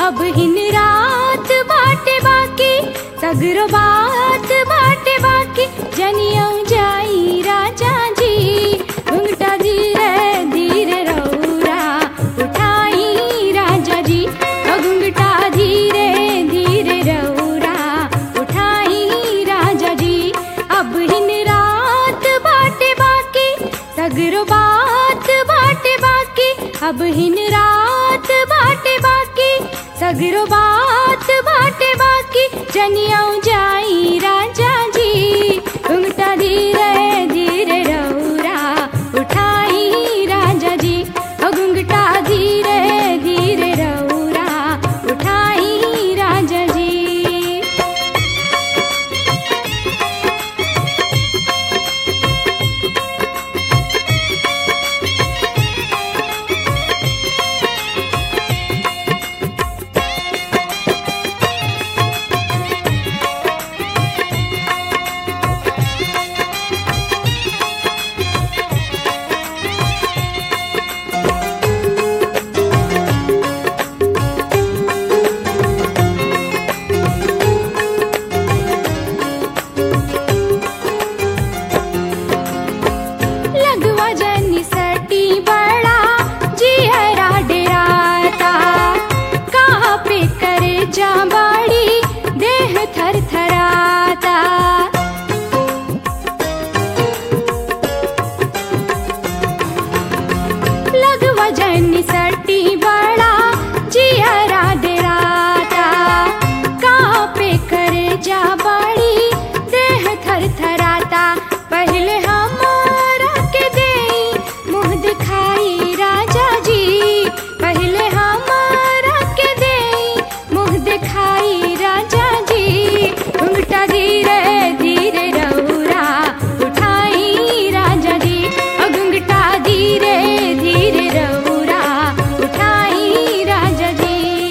अब हिन रात बाटे बाकी सगरो बात बाटे बाकी जनियो जाई राजा जी घुंघटा धीरे धीरे रौरा उठाई राजा जी ओ घुंघटा धीरे धीरे रौरा उठाई राजा जी अब हिन रात बाटे बाकी सगरो बात बाटे बाकी अब हिन रात बाटे बाकी सगरो बात बाटे बाकी जनियो जाई राजा जी घुंघटा धीरे धीरे रौरा उठाई राजा जी ओ घुंघटा धीरे धीरे रौरा उठाई राजा जी लगवा जनी सटी बड़ा जिहरा डेराता कहाँ पे करे जा बाड़ी देह थर थराता लगवा जनी सटी बड़ा जिहरा डेराता कहाँ पे करे जा बाड़ी देह थर थराता पहले हमारा के दे मुँह दिखाई राजा जी पहले हमारा के दे मुँह दिखाई राजा जी घुंघटा धीरे धीरे रौरा उठाई राजा जी ओ घुंघटा धीरे धीरे रौरा उठाई राजा जी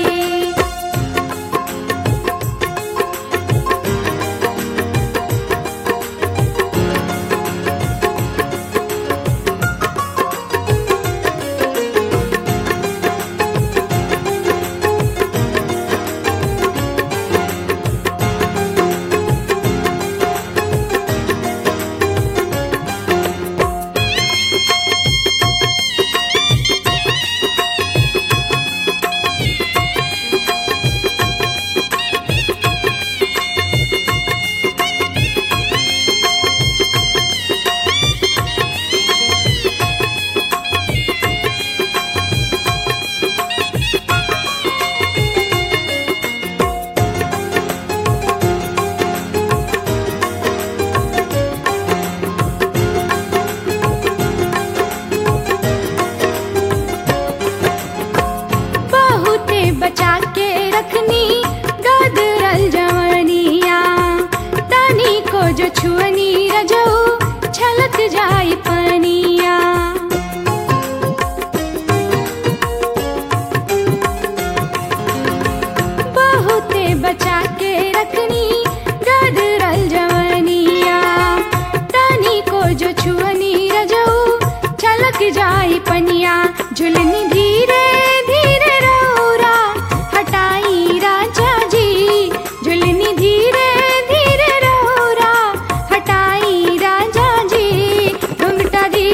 बहुते बचा के रखनी गदरल जवनिया तनी को जो छुअनी रजऊ छलक जाई पनिया बहुते बचा के रखनी गदरल जवनिया तनी को जो छुअनी रजऊ छलक जाई पनिया झुलनी धीरे धीरे रौरा हटाई राजा जी झुलनी धीरे धीरे रौरा हटाई राजा जी घुंघटा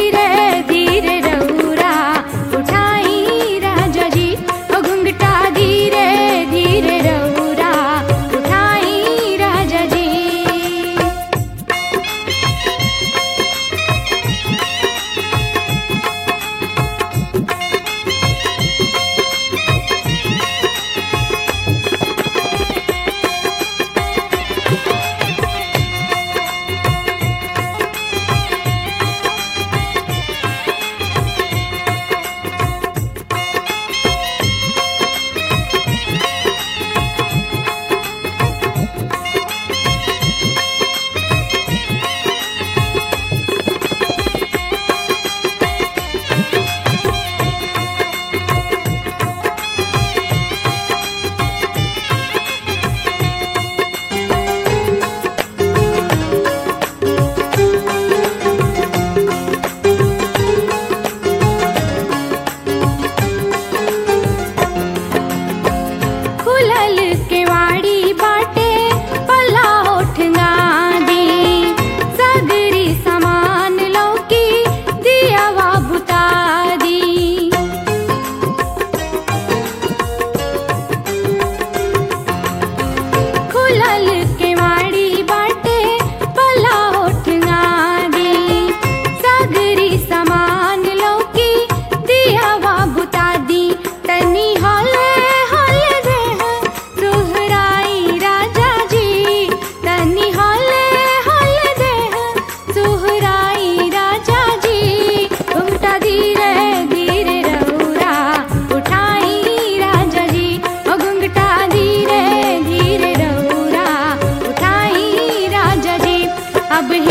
अब